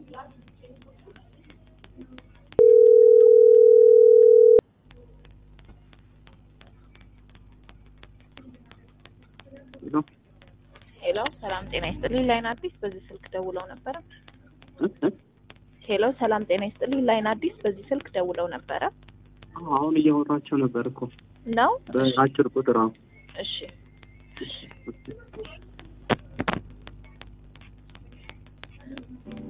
ሄሎ ሰላም ጤና ይስጥልኝ። ላይን አዲስ በዚህ ስልክ ደውለው ነበረ። ሄሎ ሰላም ጤና ይስጥልኝ። ላይን አዲስ በዚህ ስልክ ደውለው ነበረ አሁን እያወራቸው ነበር እኮ ነው? በአጭር ቁጥር። አዎ እሺ እሺ